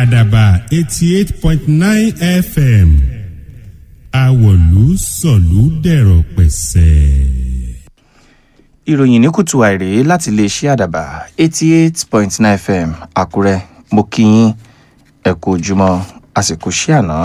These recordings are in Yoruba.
àdàbà eighty eight point nine fm àwọ̀lú sọ̀lú dẹ̀rọ̀ pẹ̀sẹ̀. ìròyìn ní kùtù àìrè láti iléeṣẹ́ àdàbà eighty eight point nine fm àkúrẹ́ mo kí yín ẹ kú ojúmọ́ àsìkò sí àná.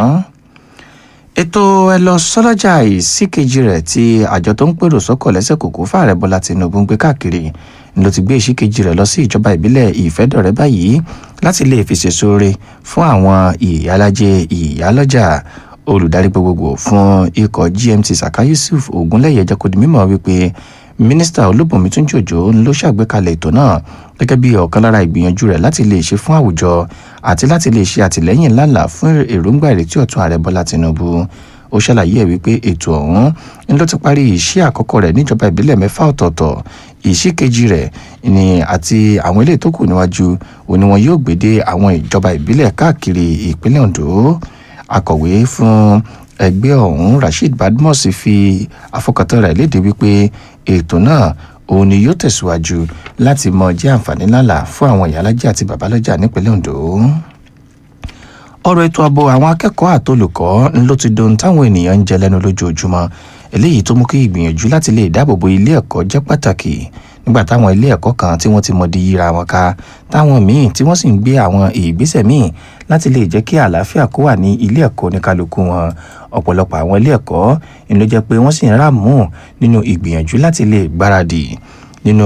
ètò ẹ lọ sọ́lọ́jà ìsíkejì rẹ̀ tí àjọ tó ń pèrò sọ́kọ̀ lẹ́sẹ̀ kòkó fààrẹ bọ́lá tinubu ń gbé káàkiri ló ti gbé ìsíkejì rẹ̀ lọ sí ìjọba ìbílẹ̀ ìfẹ́dọ̀rẹ́ báyìí láti lè fi ṣèṣo re fún àwọn ìyálàjẹ ìyálọ́jà olùdarí gbogbogbò fún ikọ̀ gmt saka yusuf ogunlẹ̀yẹ jẹ́ kó di mímọ̀ wípé mínísítà olúbùnmi túnjí òjò ló ṣàgbékalẹ̀ ètò náà gẹ́gẹ́ bí ọ̀kan lára ìgbìyànjú rẹ̀ láti lè ṣe fún àwùjọ àti láti lè ṣe àtìlẹ́yìn ńláńlá fún èròǹgbà ìrètí ọ̀tún ààrẹ bọ́lá tinubu ó ṣàlàyé ẹ̀ wípé ètò ọ̀hún ń ló ti parí iṣẹ́ àkọ́kọ́ rẹ̀ níjọba ìbílẹ̀ mẹ́fà ọ̀tọ̀ọ̀tọ̀ ìṣí kejì rẹ̀ ni àti àwọn ilé tó kù níwájú òní wọn yóò gbé dé àwọn ìjọba ìbílẹ̀ káàkiri ìpínlẹ̀ ondo akọ̀wé fún ẹgbẹ́ ọ̀hún rasheed badmus fi àfọkàntán rẹ̀ léde wípé ètò náà òun ni yóò tẹ̀síwájú láti mọ jẹ́ àǹfààní ńláńlá fún àwọn ìyálàjẹ́ àti babalọ́jà nípínlẹ̀ ondo ọ̀rọ̀ ètò ààbò àwọn akẹ́kọ̀ọ́ àtolùkọ́ ló ti dohun táwọn ènìyàn ń jẹ lẹ́nu lójoojúmọ́ eléyìí tó mú kí ìgbìyànjú láti lè dáàbòbo ilé ẹ̀kọ́ jẹ́ pàtàkì nígbà táwọn ilé ẹ̀kọ́ kan tí wọ́n ti mọ̀ di yíra wọn ká táwọn míì tí wọ́n sì ń gbé àwọn ìgbésẹ̀ míì láti lè jẹ́ kí àlàáfíà kó wà ní ilé ẹ̀kọ́ oníkálukú wọn ọ̀pọ̀lọpọ̀ àwọn ilé ẹ̀kọ́ ń ló jẹ́ pé wọ́n sì ń ràmú nínú ìgbìyànjú láti lè gbáradì nínú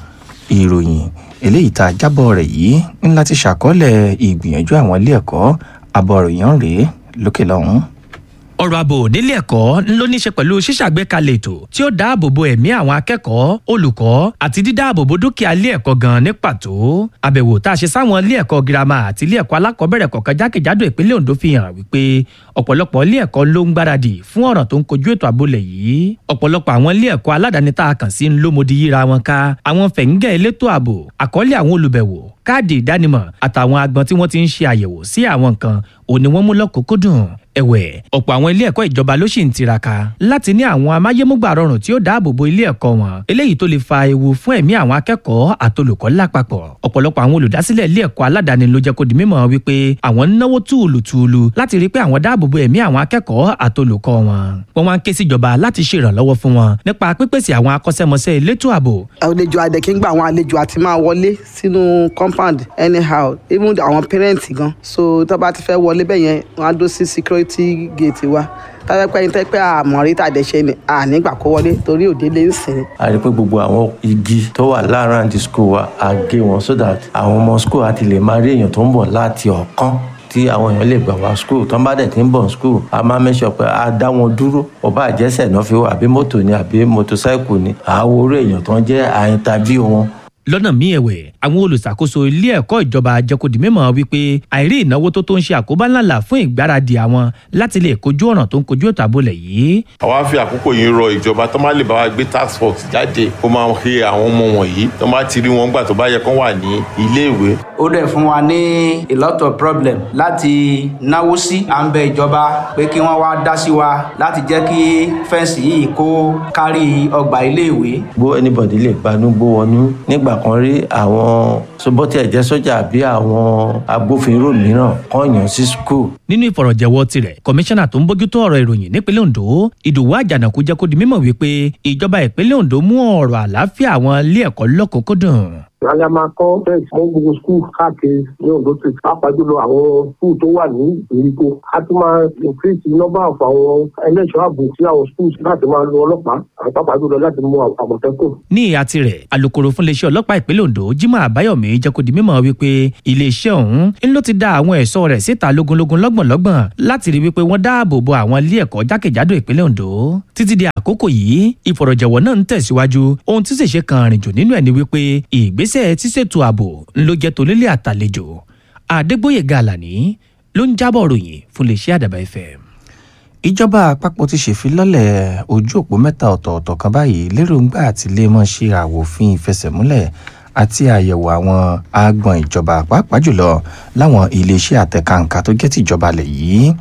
ìròyìn eléyìí tá a jábọ̀ rẹ̀ yìí ń láti ṣàkọọ́lẹ̀ ìgbìyànjú àwọn ilé ẹ̀kọ́ abọ̀ròyìn rèé lókè lọ́hùn ọ̀rọ̀ ààbò nílé ẹ̀kọ́ ló ní í ṣe pẹ̀lú ṣíṣàgbékalẹ̀ ètò tí ó dáàbò bo ẹ̀mí àwọn akẹ́kọ̀ọ́ olùkọ́ àti dídáàbò bo dúkìá ilé ẹ̀kọ́ gan ní pàtó àbẹ̀wò tá a ṣe sáwọn ilé ẹ̀kọ́ girama àti ilé ẹ̀kọ́ alákọ̀ọ́bẹ̀rẹ̀ kọ̀ọ̀kan jákèjádò ìpínlẹ̀ Ondo fi hàn wípé ọ̀pọ̀lọpọ̀ ilé ẹ̀kọ́ ló ń gbáradì fún ọ̀ràn tó ń kojú ètò àbólẹ̀ yìí ọ̀pọ̀lọpọ̀ àwọn ilé ẹ̀kọ́ aládàáni tá a kàn sí ń lómodi yíra wọn ká àwọn fẹ̀ǹgẹ̀ elétò ààbò àkọọ́lẹ̀ àwọn olùbẹ̀wò káàdì ìdánimọ̀ àtàwọn agbọn tí wọ́n ti ń ṣe àyẹ̀wò sí àwọn nǹkan òní wọ́n mú lọ́kùnkúndùn ẹ̀wẹ̀ ọ̀pọ̀ àwọn ilé ẹ̀kọ́ ìjọba ló sì ń tiraka láti ní àwọn amáyémúgbà rọrùn tí ó dáàbò bo ilé ẹ̀kọ́ wọn eléyìí tó lè fa ewu fún ẹ̀mí àwọn akẹ́kọ̀ọ́ àtolùkọ́ lápapọ̀ ọ̀pọ̀lọpọ̀ àwọn olùdásílẹ̀ ilé ẹ̀kọ́ aládàáni ló jẹ́ kó di mímọ̀ wípé àwọn ń náwó túùlùtùùlù láti rí pé àwọn dáàbò bo ẹ̀mí àwọn akẹ́kọ̀ọ́ àtolùkọ́ wọn wọ́n wá ń ké síjọba láti ṣèrànlọ́wọ́ fún wọn nípa pípèsè àwọn akọ́ṣẹ́mọṣẹ́ elétò ààbò. àlejò adẹ̀kíngbà àwọn àlejò àti máa wọlé sínú compound anyhow even àwọn parents gan so tó bá ti fẹ́ wọlé bẹ́yẹn wọ́n á dó sí security gate wa tọ́jọ́pẹ́ yín tẹ́pẹ́ àmọ́rí tàdẹ́sẹ́ ni ànígbà kó wọlé torí òde lè ń sìn. a rí i pé gbogbo àwọn igi tó wà láàárín the school wa a gé wọn so that àwọn ọmọ school àti lè máa rí èèyàn tó ń bọ̀ láti ọ̀kan tí àwọn èèyàn lè gbà wá school tó ń bá dẹ̀ tí ń bọ̀ school a máa mẹ́sọ̀ pé a dá wọn dúró ọba àjẹsẹ̀ náà fi wá àbí mọ́tò ni àbí mọ́tòsáìkù ni àwo orí èèyàn tó ń jẹ́ àyíntàbí wọn lọ́nà míì ẹ̀wẹ̀ àwọn olùṣàkóso ilé ẹ̀kọ́ ìjọba jẹ́kọ̀dì mímọ̀ wípé àìrí ìnáwó tó tó ń ṣe àkóbá ńláńlá fún ìgbáradì àwọn láti lè kojú ọ̀ràn tó ń kojú ètò àbólẹ̀ yìí. àwa fi àkókò yìí rọ ìjọba tó má lè bá wa gbé task force jáde kó máa he àwọn ọmọ wọ̀nyí tó má ti rí wọn gbà tó bá yẹ kán wà ní iléèwé. ó dẹ̀ fún wa ní a lot of problem láti náwó sí à ń bẹ ìjọba pé kí wọ́n wá dá sí wa láti jẹ́ kí fẹ́ǹsì yìí kó kárí ọgbà iléèwé. bó anybody lè gbanú gbó wọnú nígbà kan rí àwọn sobọ́tì ẹ̀jẹ̀ sọ́jà àbí àwọn agbófinró mìíràn kàn yàn sí skul. nínú ìfọ̀rọ̀jẹ̀wọ́ tirẹ̀ kọmíṣánná tó ń bójútó ọ̀rọ̀ ìròyìn nípínlẹ̀ ondo ìdòwú àjànàkú jẹ́ kó di mímọ̀ wípé ìjọba ìpínlẹ̀ ondo mú ọ̀rọ̀ àlàáfíà àwọn ilé ẹ̀kọ́ lọ́kùnkúndùn Ìyá máa kọ́ bẹ́ẹ̀ mọ́ gbogbo skul káàkiri ní Ondo State. Pàápàá jùlọ àwọn skul tó wà ní ìgbèríko. A tún máa increase number of àwọn ẹlẹ́ṣọ́ ààbò sí àwọn schools láti máa lo ọlọ́pàá. Àwọn pàápàá jùlọ láti mú àmọ̀tẹ́kùn. ní ìhà tirẹ̀ alūkkóró fún iléeṣẹ́ ọlọ́pàá ìpínlẹ̀ ondo jimoh abayomi jẹ́ kó di mímọ̀ wípé iléeṣẹ́ ọ̀hún ń ló ti dá àwọn ẹ̀ṣọ́ rẹ̀ síta lógúnlógún lọ́gbọ̀nlọ́gbọ̀n láti rí wípé wọ́n dáàbò bo àwọn ilé ẹ̀kọ́ jákèjádò ìpínlẹ̀ ondo títí di àkókò yìí ìfọ̀rọ̀jẹ̀wọ̀ náà ń tẹ̀síwájú ohun tí sì ṣe kan rìn jù nínú ẹ̀ ni wípé ìgbésẹ̀ tíṣètò ààbò ń ló jẹ́ tonílé àtàlejò adégbòye gàlàní ló ń jábọ̀ ròyìn fún iléeṣẹ́ àdàbà fm ìjọba àpapọ̀ ti ṣèfilọ́lẹ̀ ojú òpó mẹ́ta ọ̀tọ̀ọ̀tọ̀ kan báyìí lérògbà àti lè mọ̀ ṣe àwòfin ìfẹsẹ̀múlẹ̀ àti àyẹ̀wò àwọn agbọ̀n ìjọba pàápàá jùlọ láwọn iléeṣẹ́ àtẹ̀kàǹkà tó jẹ́ tìjọba lẹ̀ yìí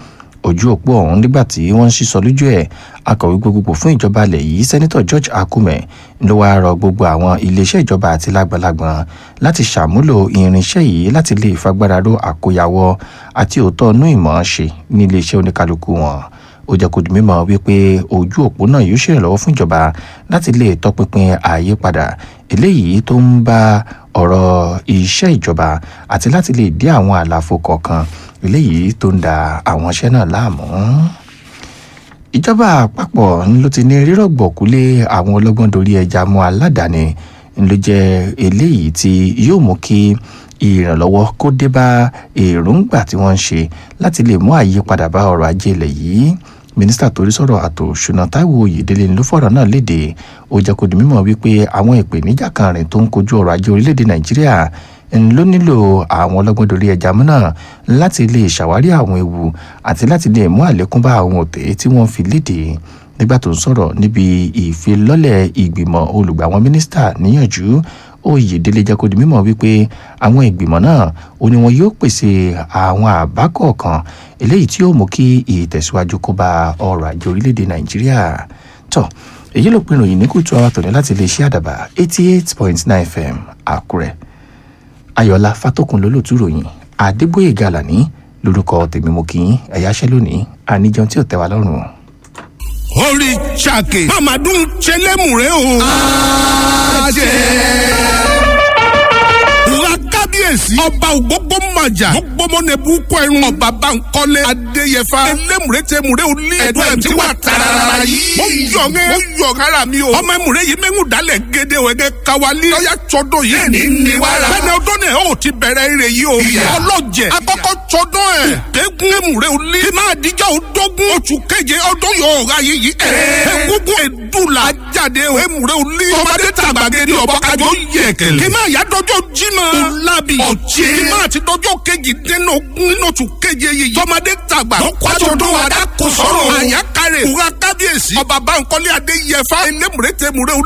ojú òpó ọ̀hún nígbà tí wọ́n ń sísọ lójú ẹ̀ akọ̀wé gbogbogbò fún ìjọba ilẹ̀ yìí sẹ́nitọ̀ george akume ló wáá rọ gbogbo àwọn iléeṣẹ́ ìjọba àti lágbàlagbọ̀n láti ṣàmúlò irinṣẹ́ yìí láti lè fagbára ró àkóyawọ́ àti òótọ́ inú ìmọ̀ ṣe ní iléeṣẹ́ oníkálukú wọn ó jẹ́ kó di mímọ̀ wípé ojú òpó náà yóò ṣèrànlọ́wọ́ fún ìjọba láti lè tọpinpin àyípadà eléyìí tó ń bá ọ̀rọ̀ iṣẹ́ ìjọba àti láti lè dí àwọn àlàfo kọ̀ọ̀kan eléyìí tó ń da àwọn iṣẹ́ náà láàmú ìjọba àpapọ̀ ló ti ní rírọ̀gbọ̀kúlé àwọn ọlọ́gbọ́n dorí ẹja mú aládàáni ló jẹ́ eléyìí tí yóò mú kí ìrànlọ́wọ́ kó dé bá èròǹgbà tí wọ́n ń ṣe láti lè mú àyípadà bá ọrọ̀ ajé ilẹ̀ yìí mínísítà torí sọ̀rọ̀ àtò ṣùnà táíwò oyèdélé ló fọ̀rọ̀ náà léde ó jẹ́ kó di mímọ̀ wípé àwọn ìpèníjà kan rìn tó ń kojú ọrọ̀ ajé orílẹ̀-èdè nàìjíríà ló nílò àwọn ọlọ́gbọ́n dorí ẹja mú náà láti lè ṣàwárí àwọn ewu àti láti lè mú àlékún bá àwọn òtẹ́ tí wọ́n fi léde nígbà tó ń sọ̀rọ̀ níbi ìfilọ́lẹ̀ ìgbìmọ̀ olùgbà àwọn mínísítà níyànjú oyèdélé jẹ́ kó di mímọ̀ wípé àwọn ìgbìmọ̀ náà ó ní wọn yóò pèsè àwọn àbá kọ̀ọ̀kan eléyìí tí yóò mú kí ìtẹ̀síwájú kó bá ọrọ̀ ajé orílẹ̀-èdè nàìjíríà tó èyí ló pinnu yìí ní kùtù àwọn tòní láti lè ṣe àdàbà eighty eight point nine fm àkúrẹ́ ayọ̀lá fatókun lólùtú ròyìn adébóyè gàlàní lórúkọ tèmi mo kì í ẹ̀yáṣẹ́ lónìí àníjẹun tí ò tẹ́ wa lọ́rùn. orí ṣàkè mamadun ṣẹlẹ́mùrẹ́ o. àṣẹ. Wúrà kábíyèsí. Ọba ògbógbó màjà. Gbogbo nẹ̀bù kọ irun. Ọba Bankole Adéyẹfà. Elémùrẹ́ tẹ múrẹ́ olí. Ẹ̀dọ́ ẹ̀ tí wà tarara yìí. Mo yọ̀ ẹ́. Mo yọ̀ kára mi o. Ọmọ ẹ̀mùrẹ́ yìí mẹ́ngùn dálẹ̀ gédé o. Ẹ̀gẹ́ kawali. Lọ́yà tsọ́dọ̀ yìí. Bẹ́ẹ̀ni ni wàrà. Bẹ́ẹ̀ni ọdún náà ó ti bẹ̀rẹ̀ ire yìí o. Ọlọ́jẹ̀. Akọ́kọ́ tsọ́dọ̀ ẹ̀. Kẹ́gun ẹ̀mùrẹ́ olí. Kí máa dijọ́ odógún. Oṣù keje ọdún yóò ra yìí. Ẹ̀ẹ́dẹ́gbùn ẹ̀dùnlá jáde o. ẹ̀mùrẹ́ olí. Tọ́mọdé tàgbàgede ọ̀bọ̀kájọ yẹ̀ kẹ̀lẹ́. Kí máa yá dọ́jọ́ jímọ̀. Olabi. Ọ̀jẹ̀. Kí máa ti dọ́jọ́ kejì dénú ogún nínú oṣù keje yìí. Tọ́mọdé tàgbà. Lọ́kọ́jọ́ ọdún wa dá kó sọ̀rọ̀. Àyàkárẹ̀. Kúra kábíyèsí. Ọba Bánkọ́lé Adéyẹfà. Elémùrẹ́ tẹ̀mùrẹ́